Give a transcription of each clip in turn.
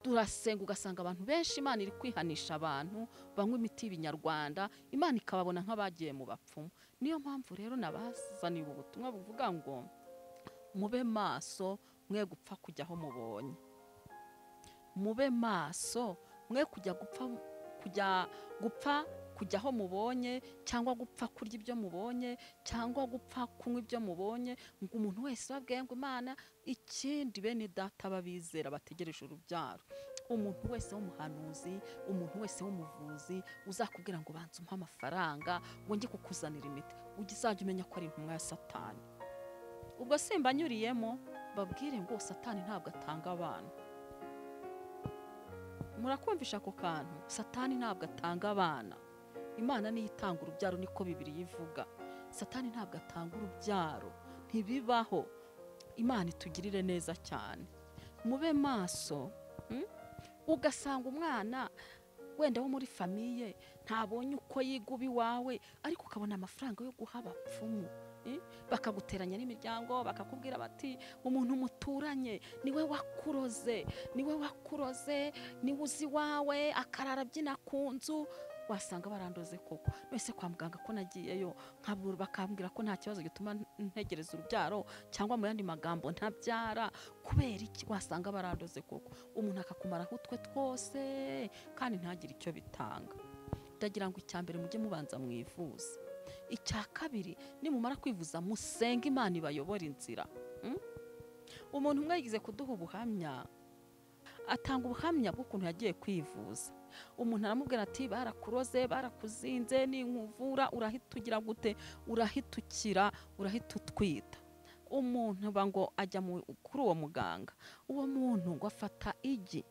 turasenga ugasanga abantu benshi imana iri kwihanisha abantu banywa imiti y'ibinyarwanda imana ikababona nk'abagiye mu bapfumu niyo mpamvu rero nabazaniye ubutumwa buvuga ngo mube maso mwe gupfa kujya aho mubonye mube maso mwe kujya gupfa kujya gupfa kujya aho mubonye cyangwa gupfa kurya ibyo mubonye cyangwa gupfa kunywa ibyo mubonye ngo umuntu wese babwiye ngo imana ikindi bene data b'abizera bategereje urubyaro umuntu wese w'umuhanuzi umuntu wese w'umuvuzi uzakubwira ngo banze umuhe amafaranga ngo njye kukuzanira imiti uzajya umenya ko ari intumwa ya satani ubwo simbanyuriyemo babwire ngo satani ntabwo atanga abana murakumvisha ako kantu satani ntabwo atanga abana imana niyo itanga urubyaro niko bibiri yivuga satani ntabwo atanga urubyaro ntibibaho imana itugirire neza cyane mube maso mm? ugasanga umwana wenda wo muri famiye ntabonye uko yiguba iwawe ariko ukabona amafaranga yo guha abapfumu eh? bakaguteranya n'imiryango bakakubwira bati umuntu muturanye niwe wakuroze niwe wakuroze niwe uzi iwawe akarara abyina ku nzu wasanga barandoze koko nese kwa muganga ko nagiyeyo nkabura bakambwira ko nta kibazo gituma ntegereza urubyaro cyangwa mu yandi magambo ntabyara kubera iki wasanga barandoze koko umuntu akakumaraho utwe twose kandi ntagire icyo bitanga ndagira ngo icya mbere mujye mubanza mwivuza icya kabiri nimumara kwivuza musenge imana ibayobora inzira Mm? umuntu umwe yigize kuduha ubuhamya atanga ubuhamya bw'ukuntu yagiye kwivuza umuntu aramubwira ati barakuroze barakuzinze ninkuvura urahita ugira gute urahita ukira urahita utwita umuntu ba ngo ajya mu- kuri uwo muganga uwo muntu ngo afata igi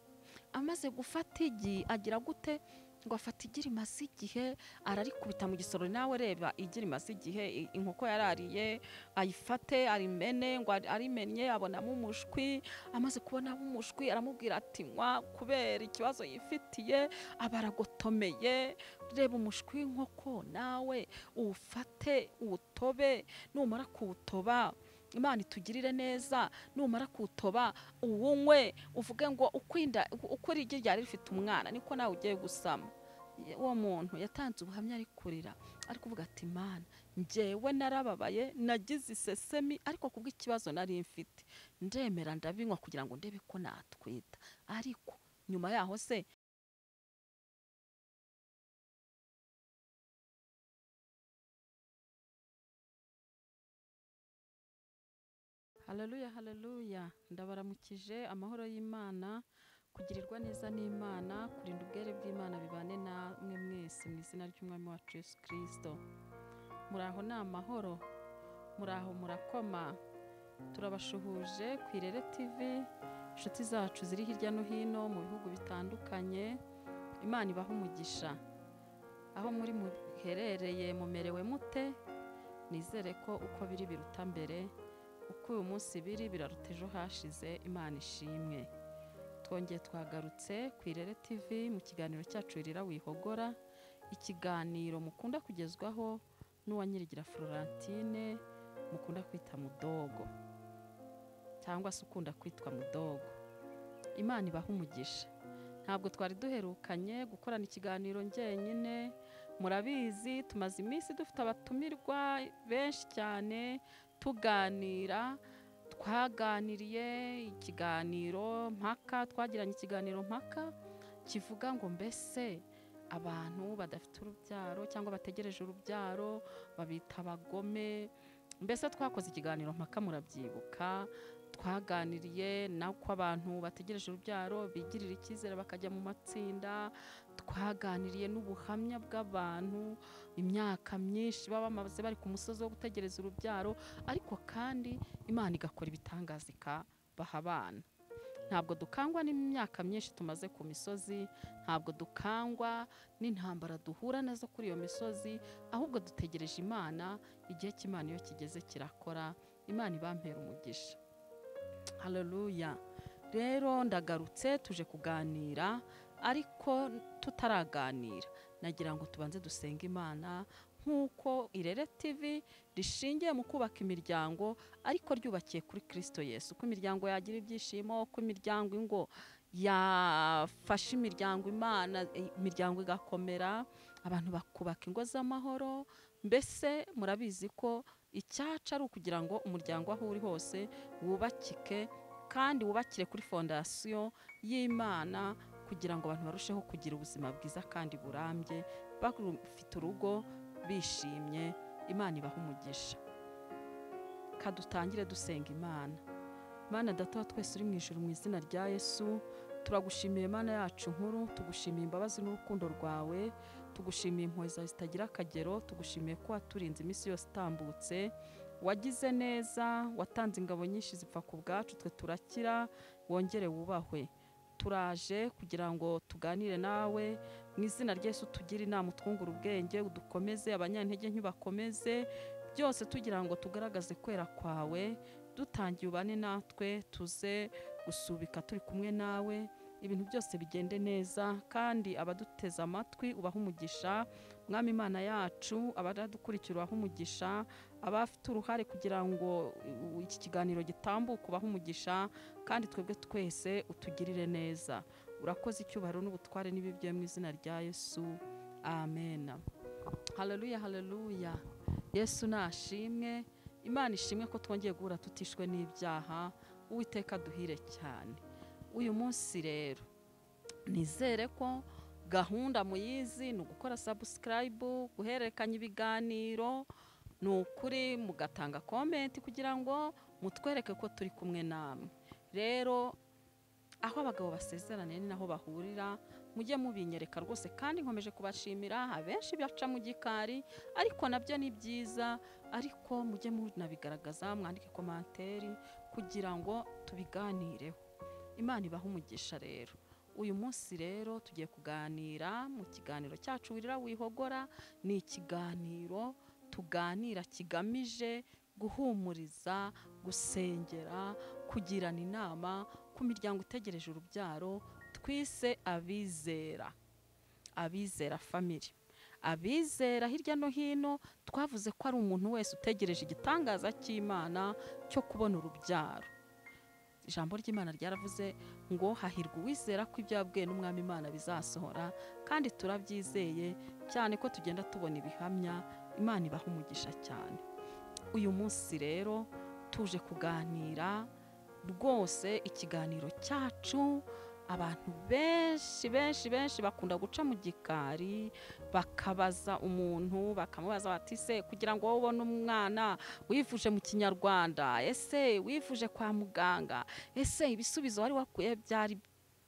amaze gufata igi agira gute ngo afata igi rimaze igihe ararikubita mu gisoro nawe reba igi rimaze igihe i- inkoko yarariye ayifate arimene ngo ari- arimennye abonamo umushwi amaze kubonamo umushwi aramubwira ati nywa kubera ikibazo yifitiye aba aragotomeye reba umushwi w'inkoko nawe uwufate uwutobe numara kuwutoba imana itugirire neza numara kuwutoba uwunywe uvuge ngo ukwinda uko iri igi ryari rifite umwana niko nawe ugiye gusama Ye- uwo muntu yatanze ubuhamya ari kurira ari kuvuga ati mana njyewe narababaye nagize isesemi ariko kubw'ikibazo nari mfite ndemera ndabinywa kugira ngo ndebe ko natwita ariko nyuma yaho se haleluya haleluya ndabaramukije amahoro y'imana kugirirwa neza n'imana kurinda ubwere bw'imana bibane namwe mwese mu izina ry'umwami wacu yesu kirisito muri aho ni amahoro muri aho murakoma turabashuhuje ku irere tv inshuti zacu ziri hirya no hino mu bihugu bitandukanye imana ibaha umugisha aho muri muherereye mumerewe mute nizere ko uko biri biruta mbere uko uyu munsi biri biraruta ejo hashize imana ishimwe twongeye twagarutse ku irere tv mu kiganiro cyacu ririra wihogora ikiganiro mukunda kugezwaho n'uwa nyirigira florentine mukunda kwita mudogo cyangwa se ukunda kwitwa mudogo imana ibaha umugisha ntabwo twari duherukanye gukorana ikiganiro njyenyine murabizi tumaze iminsi dufite abatumirwa benshi cyane tuganira twaganiriye ikiganiro mpaka twagiranye ikiganiro mpaka kivuga ngo mbese abantu badafite urubyaro cyangwa bategereje urubyaro babita abagome mbese twakoze ikiganiro mpaka murabyibuka twaganiriye n'uko abantu bategereje urubyaro bigirira icyizere bakajya mu matsinda twaganiriye n'ubuhamya bw'abantu imyaka myinshi baba bamaze bari ku musozi wo gutegereza urubyaro ariko kandi imana igakora ibitangaza ikabaha abana ntabwo dukangwa n'imyaka myinshi tumaze ku misozi ntabwo dukangwa n'intambara duhura nazo kuri iyo misozi ahubwo dutegereje imana igihe cy'imana iyo kigeze kirakora imana ibampera umugisha haleluya rero ndagarutse tuje kuganira ariko tutaraganira nagira ngo tubanze dusenge imana nk'uko irere tv rishingiye mu kubaka imiryango ariko ryubakiye kuri kristo yesu uko imiryango yagira ibyishimo uko imiryango ingo yafashe imiryango imana imiryango igakomera abantu bakubaka ingo z'amahoro mbese murabizi ko icyaca ari ukugira ngo umuryango aho uri hose wubakike kandi wubakire kuri fondasiyo y'imana kugira ngo abantu barusheho kugira ubuzima bwiza kandi burambye bafite urugo bishimye imana ibaha umugisha kadutangire dusenga imana Mana data twese uri mu ijoro mu izina rya yesu turagushimiye Mana yacu nkuru tugushimiye imbabazi n'urukundo rwawe tugushimiye impuhwe zawe zitagira akagero tugushimiye ko waturinze iminsi yose itambutse wagize neza watanze ingabo nyinshi zipfa ku bwacu twe turakira wongere wubahwe turaje kugira ngo tuganire nawe mu izina ry'esu tugire inama utwungura ubwenge udukomeze abanyantege ntibakomeze byose tugira ngo tugaragaze kwera kwawe dutangiye ubane natwe tuze gusubika turi kumwe nawe ibintu byose bigende neza kandi abaduteze amatwi ubaha umugisha mwami imana yacu abadukurikira ubaha umugisha abafite uruhare kugira ngo iki kiganiro gitambuke ubaha umugisha kandi twebwe twese utugirire neza urakoze icyubahiro n'ubutware n'ibibye mu izina rya yesu amen haleluya haleluya yesu nashimwe imana ishimwe ko twongeye guhura tutishwe n'ibyaha uwiteka duhire cyane uyu munsi rero nizere ko gahunda muyizi ni ugukora sabusikarayibu guhererekanya ibiganiro ni ukuri mugatanga komenti kugira ngo mutwereke ko turi kumwe namwe rero aho abagabo basezeraniye ni naho bahurira mujye mubinyereka rwose kandi nkomeje kubashimira abenshi baca mu gikari ariko nabyo ni byiza ariko mujye munabigaragaza mwandike komantere kugira ngo tubiganireho imana ibaha umugisha rero uyu munsi rero tugiye kuganira mu kiganiro cyacu wirira wihogora ni ikiganiro tuganira kigamije guhumuriza gusengera kugirana inama ku miryango itegereje urubyaro twise abizera abizera famiri abizera hirya no hino twavuze ko ari umuntu wese utegereje igitangaza cy'imana cyo kubona urubyaro ijambo ry'imana ryaravuze ngo hahirwa uwizera ko ibyo yabwiye n'umwami imana bizasohora kandi turabyizeye cyane ko tugenda tubona ibihamya imana ibaha umugisha cyane uyu munsi rero tuje kuganira rwose ikiganiro cyacu abantu benshi benshi benshi bakunda guca mu gikari bakabaza umuntu bakamubaza bati se kugira ngo wowe ubone umwana wivuje mu kinyarwanda ese wivuje kwa muganga ese ibisubizo wari wakuye byari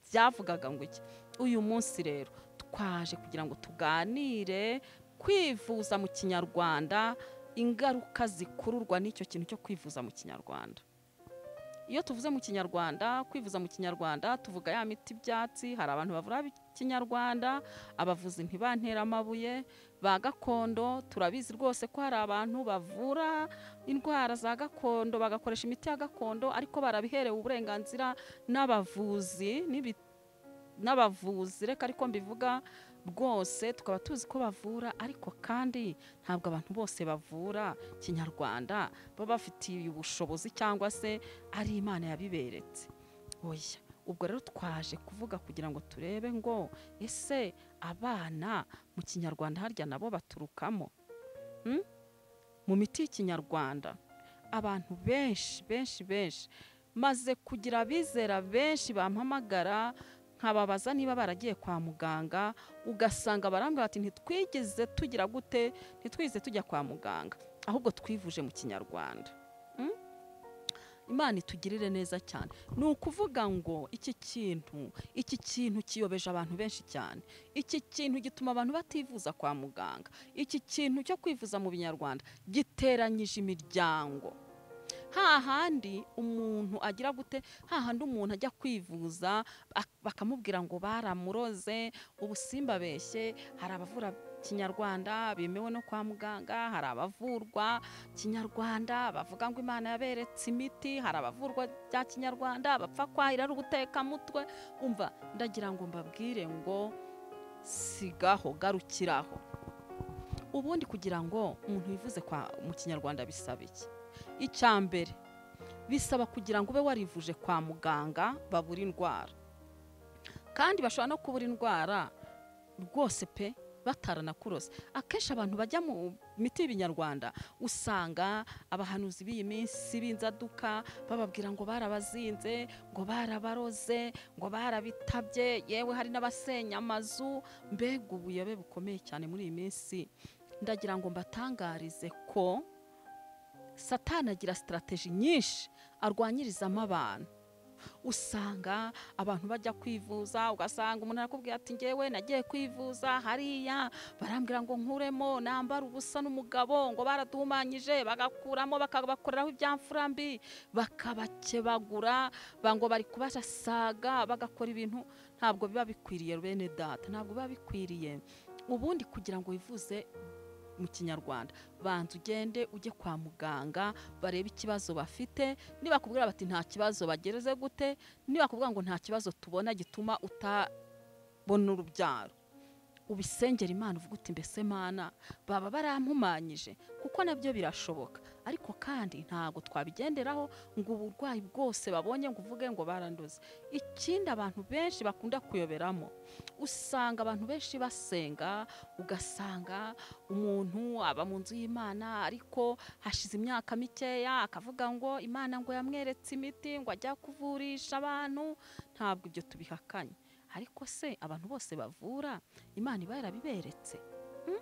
byavugaga ngo iki uyu munsi rero twaje kugira ngo tuganire kwivuza mu kinyarwanda ingaruka zikururwa n'icyo kintu cyo kwivuza mu kinyarwanda iyo tuvuze mu kinyarwanda kwivuza mu kinyarwanda tuvuga ya miti ibyatsi hari abantu bavura ikinyarwanda abavuzi ntibantera amabuye ba gakondo turabizi rwose ko hari abantu bavura indwara za gakondo bagakoresha imiti ya gakondo ariko barabiherewe uburenganzira n'abavuzi n'abavuzi reka ariko mbivuga rwose tukaba tuzi ko bavura ariko kandi ntabwo abantu bose bavura kinyarwanda baba bafitiye ubushobozi cyangwa se ari imana yabiberetse oya ubwo rero twaje kuvuga kugira ngo turebe ngo ese abana mu kinyarwanda harya nabo baturukamo mu miti y'ikinyarwanda abantu benshi benshi benshi maze kugira abizera benshi bampamagara nkababaza niba baragiye kwa muganga ugasanga barambwira bati ntitwigeze tugira gute ntitwigeze tujya kwa muganga ahubwo twivuje mu kinyarwanda imana itugirire neza cyane ni ukuvuga ngo iki kintu iki kintu kiyobeje abantu benshi cyane iki kintu gituma abantu bativuza kwa muganga iki kintu cyo kwivuza mu binyarwanda giteranyije imiryango hahandi umuntu agira gute hahandi umuntu ajya kwivuza bakamubwira ngo baramuroze ubusimba beshye hari abavura kinyarwanda bemewe no kwa muganga hari abavurwa kinyarwanda bavuga ngo imana yaberetse imiti hari abavurwa bya kinyarwanda bapfa kwahira ari ubutekamutwe umva ndagira ngo mbabwire ngo sigaho garukiraho ubundi kugira ngo umuntu yivuze mu kinyarwanda bisaba iki icya mbere bisaba kugira ngo ube warivuje kwa muganga babura indwara kandi bashobora no kubura indwara rwose pe bataranakurose akenshi abantu bajya mu miti y'ibinyarwanda usanga abahanuzi b'iyi minsi b'inzaduka bababwira ngo barabazinze ngo barabaroze ngo barabitabye yewe hari n'abasenya amazu mbega ubuyobe bukomeye cyane muri iyi minsi ndagira ngo mbatangarize ko satana agira sitarategi nyinshi arwanyirizamo abantu usanga abantu bajya kwivuza ugasanga umuntu arakubwira ati ngewe nagiye kwivuza hariya barambwira ngo nkuremo nambara ubusa n'umugabo ngo baraduhumanyije bagakuramo bakabakoreraho ibyamfura mbi bakabakebagura ba- ngo bari kubasaga bagakora ibintu ntabwo biba bikwiriye bene data ntabwo biba bikwiriye ubundi kugira ngo wivuze mu kinyarwanda banza ugende ujye kwa muganga barebe ikibazo bafite nibakubwira bati nta kibazo bagereze gute nibakubwira ngo nta kibazo tubona gituma utabona urubyaro ubisengera imana uvuga uti mbese mana baba barampumanyije kuko nabyo birashoboka ariko kandi ntabwo twabigenderaho ngo uburwayi bwose babonye ngo uvuge ngo baranduze ikindi abantu benshi bakunda kuyoberamo usanga abantu benshi basenga ugasanga umuntu aba mu nzu y'imana ariko hashize imyaka mikeya akavuga ngo imana ngo yamweretse imiti ngo ajya kuvurisha abantu ntabwo ibyo tubihakanye ariko se abantu bose bavura imana iba yarabiberetse Mm?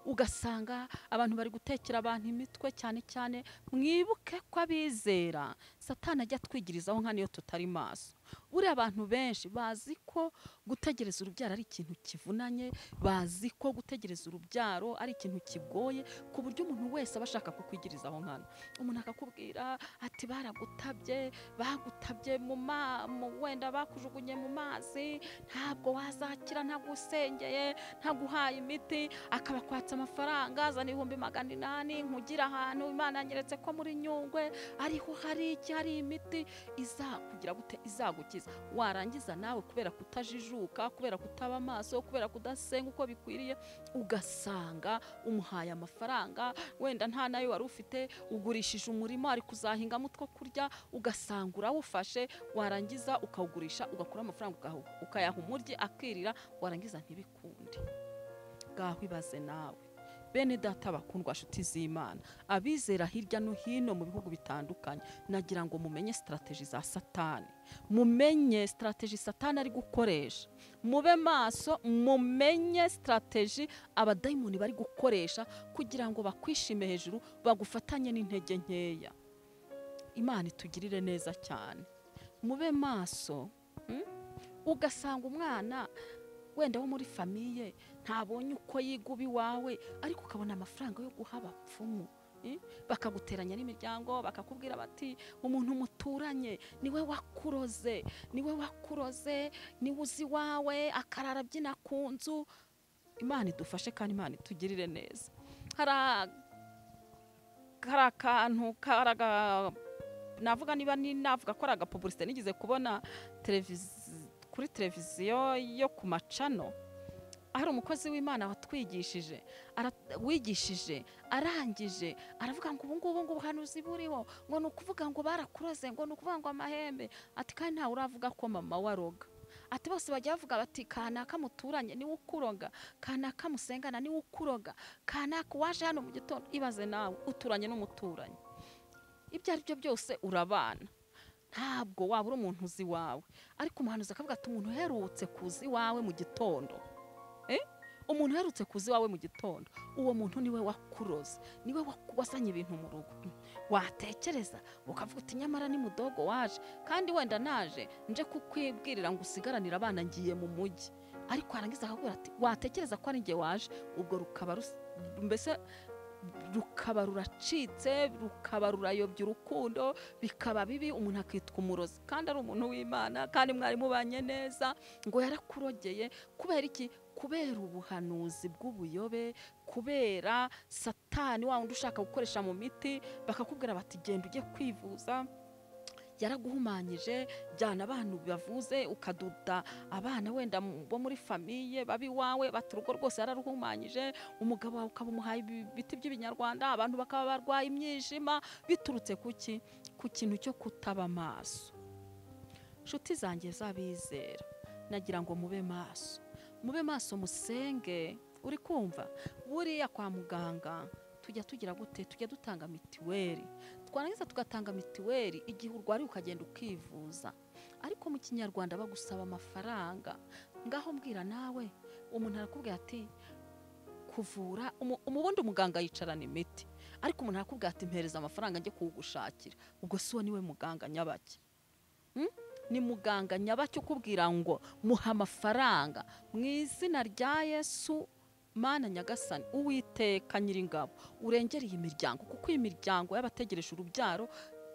ugasanga abantu bari gutekera abantu imitwe cyane cyane mwibuke ko abizera satana ajya atwigirizaho nka niyo tutari maso buriya abantu benshi bazi ko gutegereza urubyaro ari ikintu kivunanye bazi ko gutegereza urubyaro ari ikintu kigoye ku buryo umuntu wese aba ashaka kukwigirizaho nkana umuntu akakubwira ati baragutabye bagutabye mu ma mu- wenda bakujugunye mu mazi ntabwo wazakira ntagusengeye ntaguhaye imiti akabakwatsa amafaranga azana ibihumbi magana inani nkugira ahantu imana yanyeretse ko muri nyungwe ariho hari iki hari imiti izakugira gute izagukiza warangiza nawe kubera kutajijuka kubera kutaba amaso kubera kudasenga uko bikwiriye ugasanga umuhaye amafaranga wenda nta nayo wari ufite ugurishije umurima ari kuzahingamo utwo kurya ugasanga urawufashe warangiza ukawugurisha ugakura amafaranga ugahu- ukayaha umuryi akirira warangiza ntibikunde ngaho ibaze nawe bene data bakundwa nshuti z'imana abizera hirya no hino mu bihugu bitandukanye nagira ngo mumenye sitarategi za satani mumenye sitarategi satani ari gukoresha mube maso mumenye sitarategi abadayimoni bari gukoresha kugira ngo bakwishime hejuru bagufatanye n'intege nkeya imana itugirire neza cyane mube maso mm? ugasanga umwana wenda wo muri famiye ntabonye uko yiguba iwawe ariko ukabona amafaranga yo guha abapfumu eh? bakaguteranya n'imiryango bakakubwira bati umuntu muturanye niwe wakuroze niwe wakuroze niwe uzi iwawe akarara abyina ku nzu imana idufashe kandi imana itugirire neza hari a- hari akantu kari aga- navuga niba ni- navuga ko ari agapubulisite nigeze kubona televizi- kuri televiziyo yo ku macano hari umukozi w'imana watwigishije ara- wigishije arangije aravuga ngo ubu ngubu ngo ubuhanuzi buriho ngo ni ukuvuga ngo barakuroze ngo ni ukuvuga ngo amahembe ati kandi ntawe uravuga ko mama we aroga ati bose bajya bavuga bati kanaka muturanye niwe ukuroga kanaka musengana niwe ukuroga kanaka waje hano mu gitondo ibaze nawe uturanye n'umuturanyi ibyo ari byo byose urabana ntabwo waba uri umuntu uzi iwawe ariko umuhanuzi akavuga ati umuntu uherutse kuza iwawe mu gitondo umuntu uherutse kuza iwawe mu gitondo uwo muntu niwe wakuroze niwe waku- wazanye ibintu mu rugo watekereza ukavuga uti nyamara ni mudogo waje kandi wenda naje nje kukwibwirira ngo usigaranire abana ngiye mu mujyi ariko warangiza akakubwira ati watekereza ko ari njye waje ubwo rukaba rus- mbese rukaba ruracitse rukaba rurayobya urukundo bikaba bibi umuntu akitwa umurozi kandi ari umuntu w'imana kandi mwari mubanye neza ngo yarakurogeye kubera iki kubera ubuhanuzi bw'ubuyobe kubera satani wa wundi ushaka gukoresha mu miti bakakubwira bati genda ujye kwivuza yaraguhumanyije jyana abantu bavuze ukaduda abana wenda mu- bo muri famiye babi wawe bati urugo rwose yararuhumanyije umugabo wawe ukaba umuhaye ibi- ibiti by'ibinyarwanda abantu bakaba barwaye imyijima biturutse ku ki ku kintu cyo kutaba amaso nshuti zanjye z'abizera nagira ngo mube maso mube maso musenge uri kumva buriya kwa muganga tujya tugira gute tujya dutanga mituweli twarangiza tugatanga mituweli igihe urwariye ukagenda ukivuza ariko mu kinyarwanda bagusaba amafaranga ngaho mbwira nawe umuntu arakubwira ati kuvura umu- umubundi umuganga yicarana imiti ariko umuntu arakubwira ati mpereza amafaranga njye kuwugushakira ubwo si wo niwe muganga nyabaki Mm? ni muganga nyabaki ukubwira ngo muha amafaranga mu izina rya yesu mana nyagasani uwiteka nyiringabo urengere iyi miryango kuko iyi miryango y'abategereje urubyaro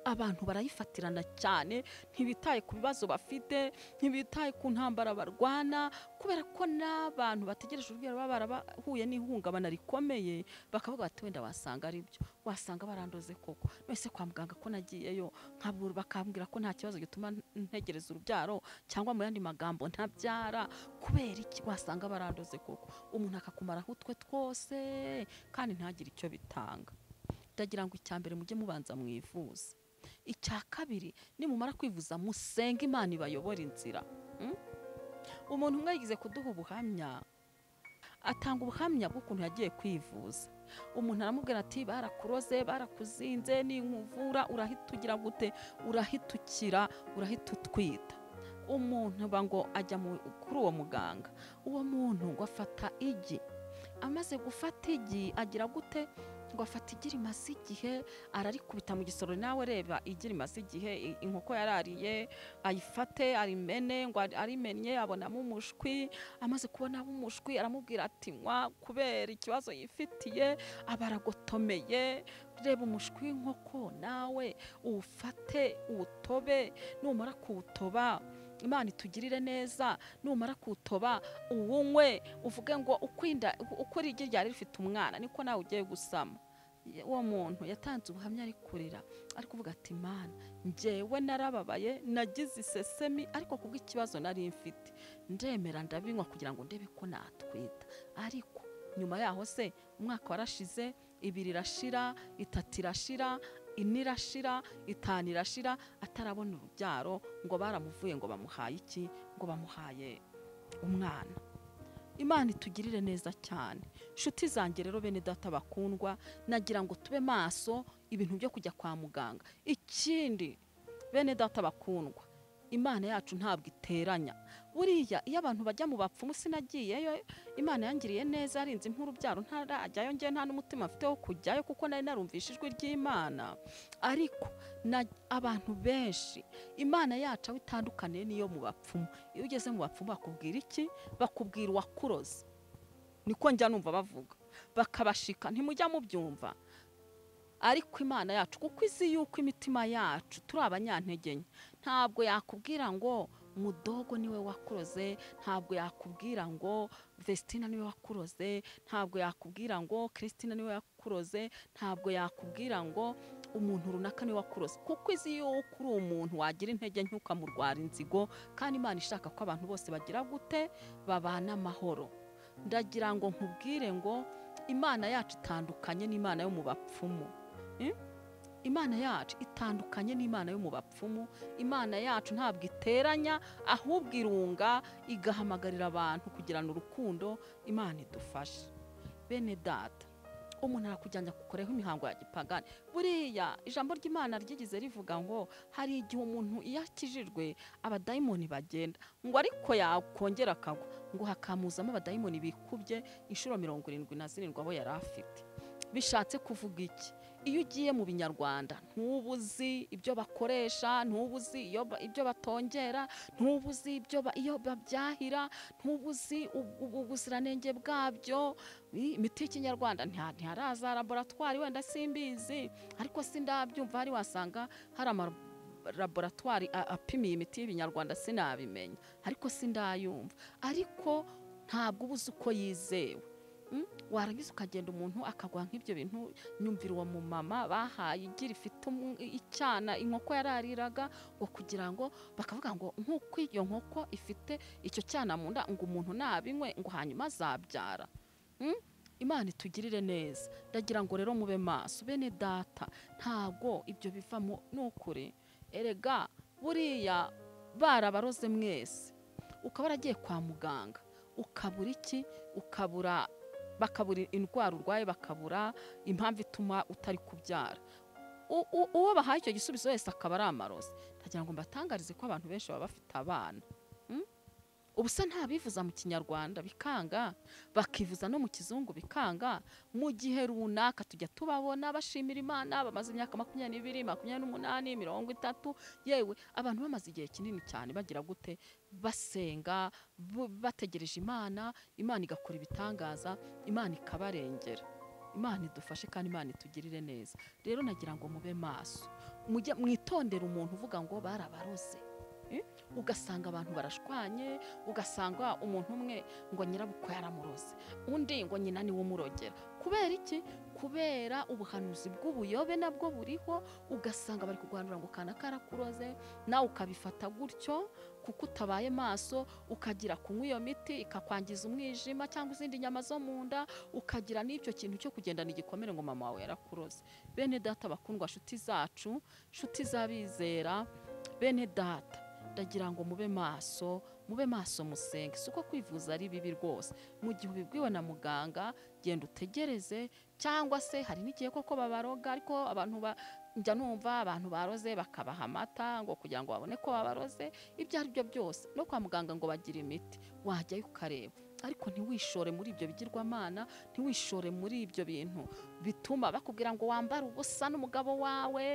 abantu barayifatirana cyane ntibitaye ku bibazo bafite ntibitaye ku ntambara barwana kubera ko n'abantu bategereje urubyaro baba barahuye n'ihungabana rikomeye bakavuga bati wenda wasanga ari byo wasanga barandoze koko none kwa muganga ko nagiyeyo nkabura bakambwira ko nta kibazo gituma ntegereza urubyaro cyangwa mu yandi magambo ntabyara kubera iki wasanga barandoze koko umuntu akakumaraho utwe twose kandi ntagire icyo bitanga ndagira ngo icya mbere mujye mubanza mwivuza icya kabiri nimumara kwivuza musenge imana ibayobore inzira Mm? umuntu umwe yigize kuduha ubuhamya atanga ubuhamya bw'ukuntu yagiye kwivuza umuntu aramubwira ati barakuroze barakuzinze ninkuvura urahita ugira gute urahita ukira urahita utwita umuntu ba ngo ajya mu- kuri uwo muganga uwo muntu ngo afata igi amaze gufata igi agira gute ngo afata igi rimaze igihe ararikubita mu gisoro nawe reba igi rimaze igihe i- inkoko yarariye ayifate arimene ngo ari- arimennye abonamo umushwi amaze kubonamo umushwi aramubwira ati nywa kubera ikibazo yifitiye aba aragotomeye reba umushwi w'inkoko nawe uwufate uwutobe numara kuwutoba imana itugirire neza numara kuwutoba uwunywe uvuge ngo ukwinda uko iri igi ryari rifite umwana niko nawe ugiye gusama uwo muntu yatanze ubuhamya ari kurira ari kuvuga ati mana njyewe narababaye nagize isesemi ariko kubw'ikibazo nari mfite ndemera ndabinywa kugira ngo ndebe ko natwita ariko nyuma yaho se umwaka warashize ibiri irashira itatu irashira ine irashira itanu irashira atarabona urubyaro ngo baramuvuye ngo bamuhaye iki ngo bamuhaye umwana imana itugirire neza cyane nshuti zanjye rero bene data bakundwa nagira ngo tube maso ibintu byo kujya kwa muganga ikindi bene data bakundwa imana yacu ntabwo iteranya buriya iyo abantu bajya mu bapfumu sinagiyeyo imana yangiriye neza yarinze nk'urubyaro ntarajyayo njye nta n'umutima mfite wo kujyayo kuko nari narumvishe ijwi ry'imana ariko na- abantu benshi imana yacu aho itandukaniye n'iyo mu bapfumu iyo ugeze mu bapfumu bakubwira iki bakubwira uwakuroze niko njya numva bavuga bakabashika ntimujya mubyumva ariko imana yacu kuko izi yuko imitima yacu turi abanyantege nke ntabwo yakubwira ngo mudogo niwe wakuroze ntabwo yakubwira ngo vestina niwe wakuroze ntabwo yakubwira ngo christina niwe wakuroze ntabwo yakubwira ngo umuntu runaka niwe wakuroze kuko izi yuko uri umuntu wagira intege nke ukamurwara inzigo kandi imana ishaka ko abantu bose bagira gute babana amahoro ndagira ngo nkubwire ngo imana yacu itandukanye n'imana yo mu bapfumu Mm? imana yacu itandukanye n'imana yo mu bapfumu imana yacu ntabwo iteranya ahubwo irunga igahamagarira abantu kugirana urukundo imana idufashe bene data umuntu arakujyanya kukoreho imihango ya gipagani buriya ijambo ry'imana ryigize rivuga ngo hari igihe umuntu iyo akijijwe abadayimoni bagenda ngo ariko yakongera akagwa ngo hakamuzamo abadayimoni bikubye inshuro mirongo irindwi na zirindwi abo yari afite bishatse kuvuga iki iyo ugiye mu binyarwanda ntubuzi ibyo bakoresha ntubuzi iyo ba- ibyo batongera ntubuzi ibyo ba- iyo babyahira ntubuzi ubu- ubu- ubuziranenge bwabyo i- imiti y'ikinyarwanda ntiha- ntiharaza laboratwari wenda simbizi ariko sindabyumva hari wasanga hari ama laboratwari a- apimiye imiti y'ibinyarwanda sinabimenya ariko sindayumva ariko ntabwo uba uzi uko yizewe Mm? warangiza ukagenda umuntu akagwa nk'ibyo bintu nyumvira uwo mumama bahaye igi rifite umu- icyana inkoko yarariraga ngo kugira ngo bakavuga ngo nk'uko iyo nkoko ifite icyo cyana mu nda ngo umuntu nabinywe ngo hanyuma azabyara Mm? imana itugirire neza ndagira ngo rero mube maso bene data ntabwo ibyo bivamo ni ukuri erega buriya barabaroze mwese ukaba waragiye kwa muganga ukabura iki ukabura bakabura indwara urwaye bakabura impamvu ituma utari kubyara U- u- uwo bahaye icyo gisubizo wese akaba ari amarozi ndagira ngo mbatangarize ko abantu benshi baba bafite abana Mm? ubusa ntabivuza mu kinyarwanda bikanga bakivuza no mu kizungu bikanga mu gihe runaka tujya tubabona bashimira imana bamaze imyaka makumyabiri n'ibiri makumyabiri n'umunani mirongo itatu yewe abantu bamaze igihe kinini cyane bagira gute basenga bu- bategereje imana imana igakora ibitangaza imana ikabarengera imana idufashe kandi imana itugirire neza rero nagira ngo mube maso mujya mwitondera umuntu uvuga ngo barabaroze Eh? ugasanga abantu barashwanye ugasanga umuntu umwe ngo nyirabukwe yaramuroze undi ngo nyina niwe umurogera kubera iki kubera ubuhanuzi bw'ubuyobe nabwo buriho ugasanga bari kurwanura ngo kana karakuroze nawe ukabifata gutyo kuko utabaye maso ukagira kunywa iyo miti ikakwangiza umwijima cyangwa izindi nyama zo mu nda ukagira n'icyo kintu cyo kugendana igikomere ngo mama wawe yarakuroze bene data bakundwa nshuti zacu nshuti z'abizera bene data ndagira ngo mube maso mube maso musenge si uko kwivuza ari bibi rwose mu gihe ubibwiwe na muganga genda utegereze cyangwa se hari n'igihe koko babaroga ariko abantu ba njya numva abantu baroze bakabaha amata ngo kugira ngo babone ko babaroze ibyo ari byo byose no kwa muganga ngo bagira imiti wajyayo ukareba ariko ntiwishore muri ibyo bigirwamana ntiwishore muri ibyo bintu bituma bakubwira ngo wambare ubusa n'umugabo wawe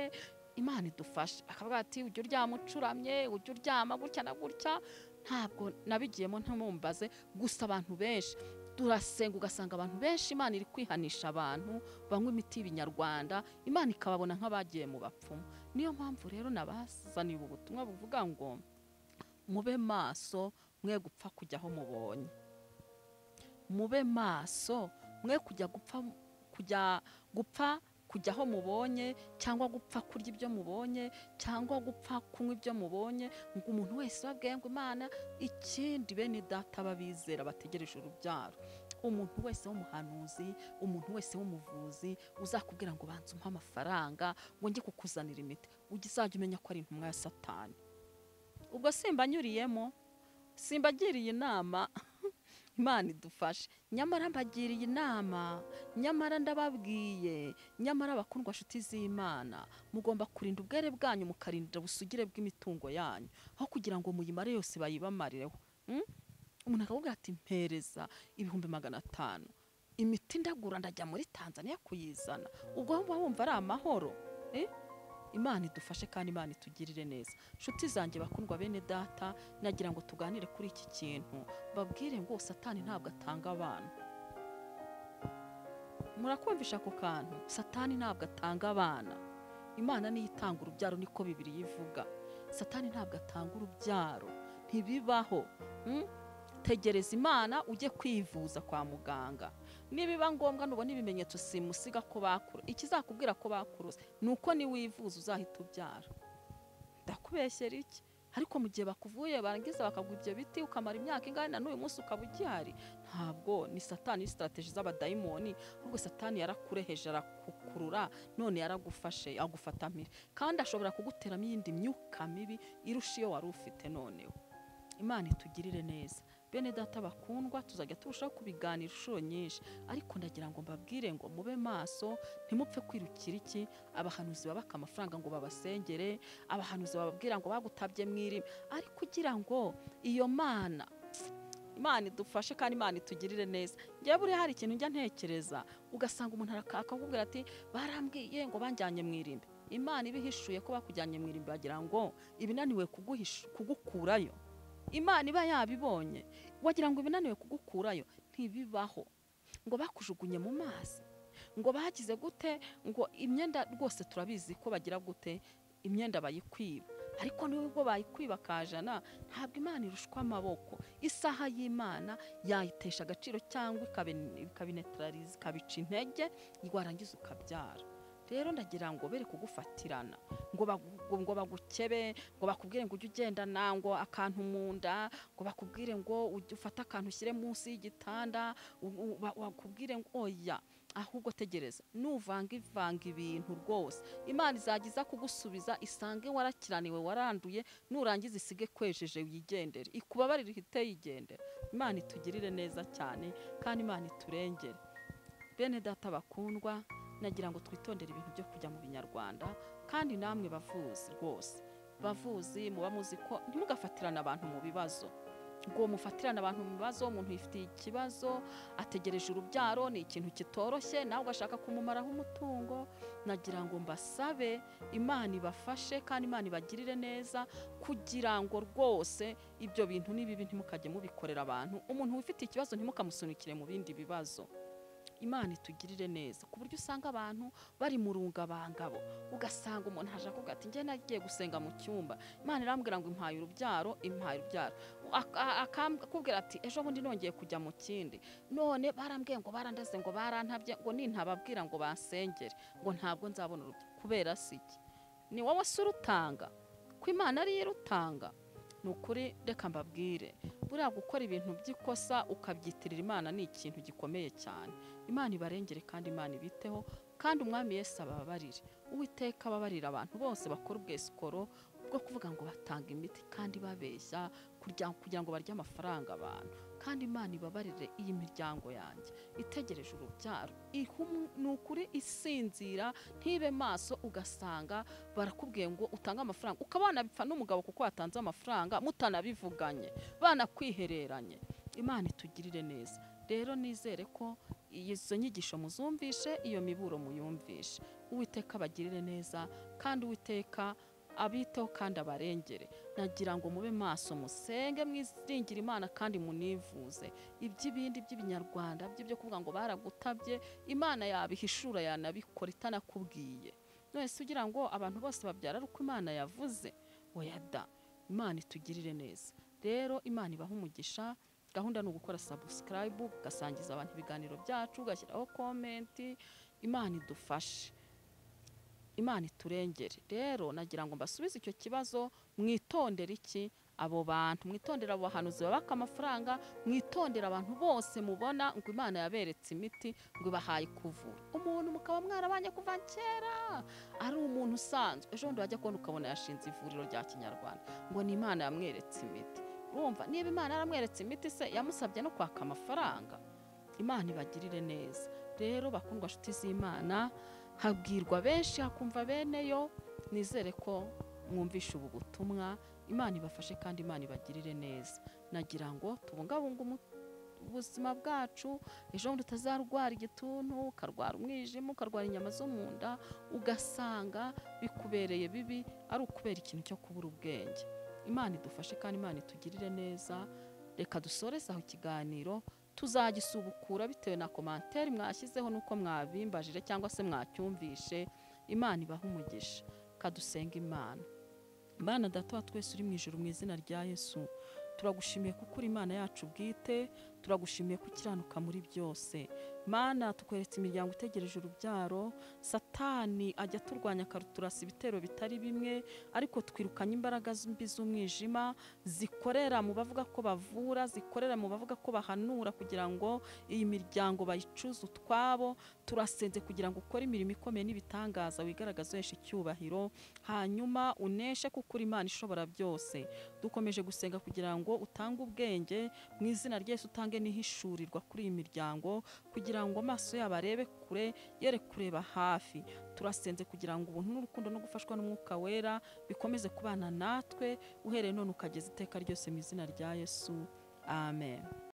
imana idufashe akavuga ati ujya uryama ucuramye ujya uryama gutya na gutya ntabwo nabigiyemo ntamumbaze gusa abantu benshi turasenga ugasanga abantu benshi imana iri kwihanisha abantu banywa imiti y'ibinyarwanda imana ikababona nk'abagiye mu bapfumu niyo mpamvu rero nabazaniye ubu butumwa buvuga ngo mube maso mwe gupfa kujyaho mubonye mube maso mwe kujya gupfa kujya gupfa kujya aho mubonye cyangwa gupfa kurya ibyo mubonye cyangwa gupfa kunywa ibyo mubonye ngo umuntu wese babwiye ngo imana ikindi bene data babizera bategereje urubyaro umuntu wese w'umuhanuzi umuntu wese w'umuvuzi uzakubwira ngo banze umpe amafaranga ngo njye kukuzanira imiti ujye uzajya umenya ko ari intumwa ya satani ubwo simbanyuriyemo simbagiriye inama imana idufashe nyamara mbagiriye inama nyamara ndababwiye nyamara bakundwa nshuti z'imana mugomba kurinda ubwere bwanyu mukarinda ubusugire bw'imitungo yanyu aho kugira ngo muyimare yose bayibamarireho Mm? umuntu akakubwira ati mpereza ibihumbi magana atanu imiti ndagura ndajya muri tanzania kuyizana ubwo wumva wumva ari amahoro Eh? imana idufashe kandi imana itugirire neza nshuti zanjye bakundwa bene data nagira ngo tuganire kuri iki kintu babwire ngo satani ntabwo atanga abana murakumvisha ako kantu satani ntabwo atanga abana imana niyo itanga urubyaro niko bibiri yivuga satani ntabwo atanga urubyaro ntibibaho Mm? tegereza imana ujye kwivuza kwa muganga nibiba ngombwa nubona ibimenyetso simusiga ko bakura ikizakubwira ko bakuruza ni uko niwivuza uzahita ubyara ndakubeshyera iki ariko mu gihe bakuvuye barangiza bakaguha ibyo biti ukamara imyaka ingana na n'uyu munsi ukaba ugihari ntabwo ni satani sitarategi z'abadayimoni ahubwo satani yarakureheje arakukurura none yaragufashe agufata mpiri kandi ashobora kuguteramo iyindi myuka mibi irusha iyo wari ufite noneho imana itugirire neza bene data bakundwa tuzajya turushaho kubiganira inshuro nyinshi ariko ndagira ngo mbabwire ngo mube maso ntimupfe kwirukira iki abahanuzi babaka amafaranga ngo babasengere abahanuzi bababwira ngo bagutabye mwirima ariko ugira ngo iyo mana imana idufashe kandi imana itugirire neza njyewe buriya hari ikintu njya ntekereza ugasanga umuntu araka- akakubwira ati barambwiye ngo banjyanye mu irimbi imana ibihishuye ko bakujyanye mu irimbi bagira ngo ibinaniwe kuguhisha- kugukurayo imana iba yabibonye wagira ngo ibinaniwe kugukurayo ntibibaho ngo bakujugunye mu mazi ngo bagize gute ngo imyenda rwose turabizi ko bagira gute imyenda bayikwiba ariko nubwo bayikwiba kajana ntabwo imana irushwa amaboko isaha y'imana yayitesha agaciro cyangwa ikabi- ikabinetarariza ikabica intege warangiza ukabyara rero ndagira ngo bere kugufatirana ngo bagu- ngo bagukebe ngo bakubwire ngo ujye ugendana ngo akantu mu nda ngo bakubwire ngo ujye ufate akantu ushyire munsi y'igitanda u- u- ba- bakubwire ngo oya ahubwo tegereza nuvanga ivanga ibintu rwose imana izagiza kugusubiza isange warakiraniwe waranduye nurangiza isige kwejeje wigendere ikubabarire ihite yigendera imana itugirire neza cyane kandi imana iturengere bene data bakundwa nagira ngo twitondere ibintu byo kujya mu binyarwanda kandi namwe bavuzi rwose bavuzi muba muzi ko ntimugafatirane abantu mu bibazo ngo mufatirane abantu mu bibazo umuntu yifitiye ikibazo ategereje urubyaro ni ikintu kitoroshye nawe ugashaka kumumaraho umutungo nagira ngo mbasabe imana ibafashe kandi imana ibagirire neza kugira ngo rwose ibyo bintu ni bibi ntimukajye mubikorera abantu umuntu wifitiye ikibazo ntimukamusunikire mu bindi bibazo imana itugirire neza ku buryo usanga abantu bari mu rungabangabo ugasanga umuntu aje avuga ati njye nagiye gusenga mu cyumba imana irambwira ngo impaye urubyaro impaye urubyaro Ak- a- akakubwira ati ejo bundi nongeye kujya mu kindi none barambwiye ngo barandaze ngo barantabye ngo nintababwira ngo bansengere ngo ntabwo nzabona urubyaro kubera si iki ni wowe se urutanga ko imana ariyo irutanga ni ukuri reka mbabwire buriya gukora ibintu by'ikosa ukabyitirira imana ni ikintu gikomeye cyane imana ibarengere kandi imana ibiteho kandi umwami yesu ababarire uwiteka ababarira abantu bose bakora ubwesikoro bwo kuvuga ngo batanga imiti kandi babeshya kurya- kugira ngo barye amafaranga abantu kandi imana ibabarire iyi miryango yanjye itegereje urubyaro Ihumu- ni ukuri isinzira ntibe maso ugasanga barakubwiye ngo utange amafaranga ukaba wanabipfa n'umugabo kuko watanze amafaranga mutanabivuganye banakwihereranye imana itugirire neza rero nizere ko izo nyigisho muzumvishe iyo miburo muyumvishe uwiteka abagirire neza kandi uwiteka abiteho kandi abarengere nagira ngo mube maso musenge mwiringire imana kandi munivuze iby'ibindi by'ibinyarwanda by'ibyo kuvuga ngo baragutabye imana yabihishura yanabikora itanakubwiye nonese ugira ngo abantu bose babyara ari uko imana yavuze oya da imana itugirire neza rero imana ibaha umugisha gahunda ni ugukora sabusikarayibu ugasangiza abantu ibiganiro byacu ugashyiraho komenti imana idufashe imana iturengere rero nagira ngo mbasubize icyo kibazo mwitondere iki abo bantu mwitondera abo bahanuzi babaka amafaranga mwitondera abantu bose mubona ngo imana yaberetse imiti ngo ibahaye kuvura umuntu mukaba mwarabanye kuva kera ari umuntu usanzwe ejo bundi wajya kubona ukabona yashinze ivuriro rya kinyarwanda ngo ni imana yamweretse imiti urumva niba imana yaramweretse imiti se yamusabye no kwaka amafaranga imana ibagirire neza rero bakundwa nshuti z'imana habwirwa benshi hakumva beneyo nizere ko mwumvishe ubu butumwa imana ibafashe kandi imana ibagirire neza nagira ngo tubungabunge umu- ubuzima bwacu ejo bundi utazarwara igituntu ukarwara umwijima ukarwara inyama zo mu nda ugasanga bikubereye bibi ari ukubera ikintu cyo kubura ubwenge imana idufashe kandi imana itugirire neza reka dusoreze aho ikiganiro tuzagisubukura bitewe na komantere mwashyizeho n'uko mwabimbajije cyangwa se mwacyumvishe imana ibaha umugisha kadusenga imana imana data wa twese uri mu ijoro mu izina rya yesu turagushimiye kuko uri imana yacu bwite turagushimiye ko ukiranuka muri byose mana tukweretse imiryango itegereje urubyaro satani ajya aturwanya akaruturasa ibitero bitari bimwe ariko twirukanye imbaraga mbi z'umwijima zikorera mu bavuga ko bavura zikorera mu bavuga ko bahanura kugira ngo iyi miryango bayicuze utwabo turasenze kugira ngo ukore imirimo ikomeye n'ibitangaza wigaragaza uhesha icyubahiro hanyuma uneshe kuko uri imana ishobora byose dukomeje gusenga kugira ngo utange ubwenge mu izina ryese utange n'ihishurirwa kuri iyi miryango kugira ngo amaso yabo arebe kure yere kureba hafi turasenze kugira ngo ubuntu n'urukundo no gufashwa n'umwuka wera bikomeze kubana natwe uhereye none ukageza iteka ryose mu izina rya yesu amen